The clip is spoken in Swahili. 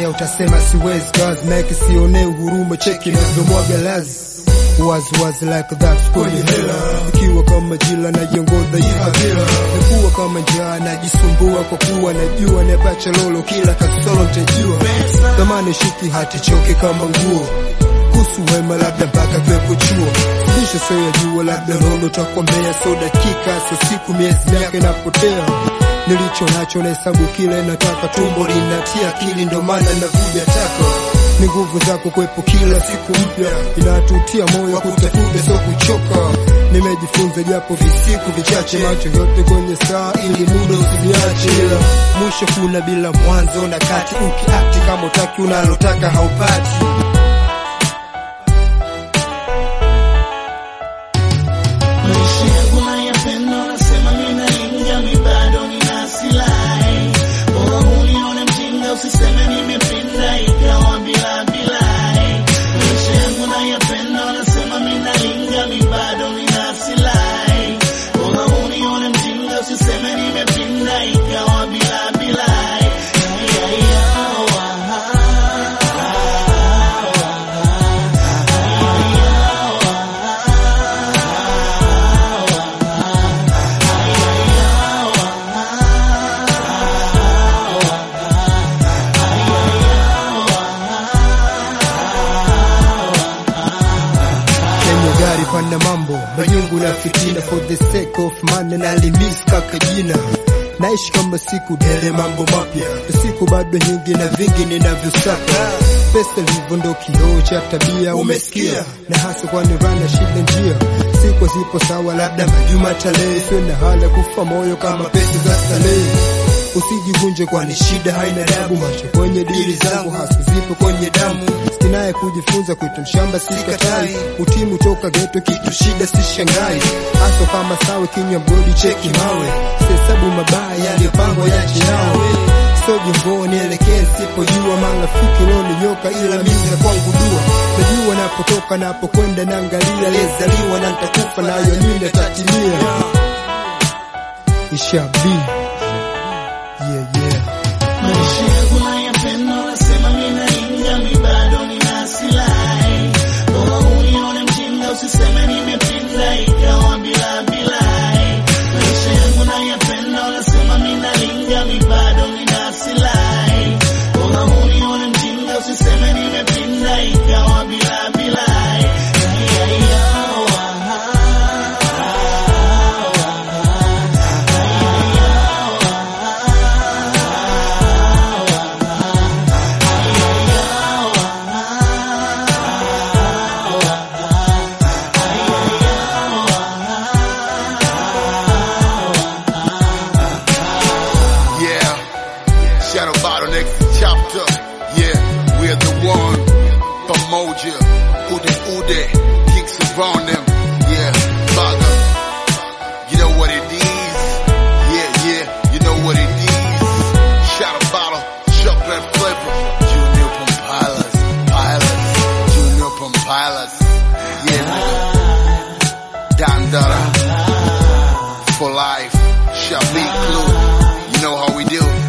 ukifanya utasema siwezi kazi make sione huruma cheki navyomwaga lazi wazi wazi like that kwenye hela ikiwa kama jila na jengodha ihadhira nikuwa kama njaa najisumbua kwa kuwa najua nepacha lolo kila kasolo ntajua thamani shiki hati choke kama nguo kuhusu wema labda mpaka kwepo chuo fundisho sio ya jua labda lolo takwambea so dakika so siku miezi miaka inapotea nilicho nacho na hesabu kile nataka tumbo linatia akili ndo maana navuja taka ni nguvu zako kwepo kila siku mpya inatutia moyo kutafuta sio kuchoka nimejifunza japo visiku vichache macho yote kwenye saa ili muda usiniache ila mwisho kuna bila mwanzo na kati ukiakti kama utaki unalotaka haupati Maisha yangu nayapenda, nasema mimi naingia, mi bado nina silahi. Bora unione mjinga, usiseme nimepinda, ikawa bila bilai. Maisha yangu nayapenda, nasema mimi naingia, mi bado nina silahi. Bora unione mjinga, usiseme nimepinda, ikawa bila bilai. Ya, ya, ya, wa, ha, Kwenye gari pana mambo majungu na fitina for the sake of money na limis kaka jina naishi kama siku dele mambo mapya siku bado nyingi na vingi ninavyosaka pesa livyo ndo kioo cha tabia umesikia na hasa kwani rana shida njia siku zipo sawa labda majuma tarehe sio na hala kufa moyo kama pesa za starehe usijivunje kwani shida haina dabu macho kwenye dili zangu hasa zipo kwenye damu sinaye kujifunza kuita mshamba sikatai utimu toka geto kitu shida si shangai hasa kama sawe kinywa mgodi cheki mawe sesabu mabaya yaliyopangwa yache nawe so jimbo nielekee sipojua marafiki nyoka ila mimi na kwangu dua najua napotoka napokwenda naangalia aliyezaliwa na nitakufa nayo nini atatimia ishabi yeah, yeah. Maisha yangu nayapenda, nasema mimi naingia, mi bado nina silahi. Bora unione mjinga, usiseme nimepinda, ikawa bila bilai. Maisha yangu nayapenda, nasema mimi naingia, mi bado nina silahi. Bora unione mjinga, usiseme nimepinda, ikawa bila bilai. Ya, ya, ya, wa, ha, Yeah. Shadow Bottle next chapter. Yeah, we're the one. Pamoja. Ude Ude. Kicks around them. Yeah. Baga. You know what it is. Yeah, yeah. You know what it is. Shadow Bottle. Chocolate flavor. Junior Pompilas. Pilots. Junior Pompilas. Yeah, nigga. Dandara. For life. Shabik Clue. You know how we do.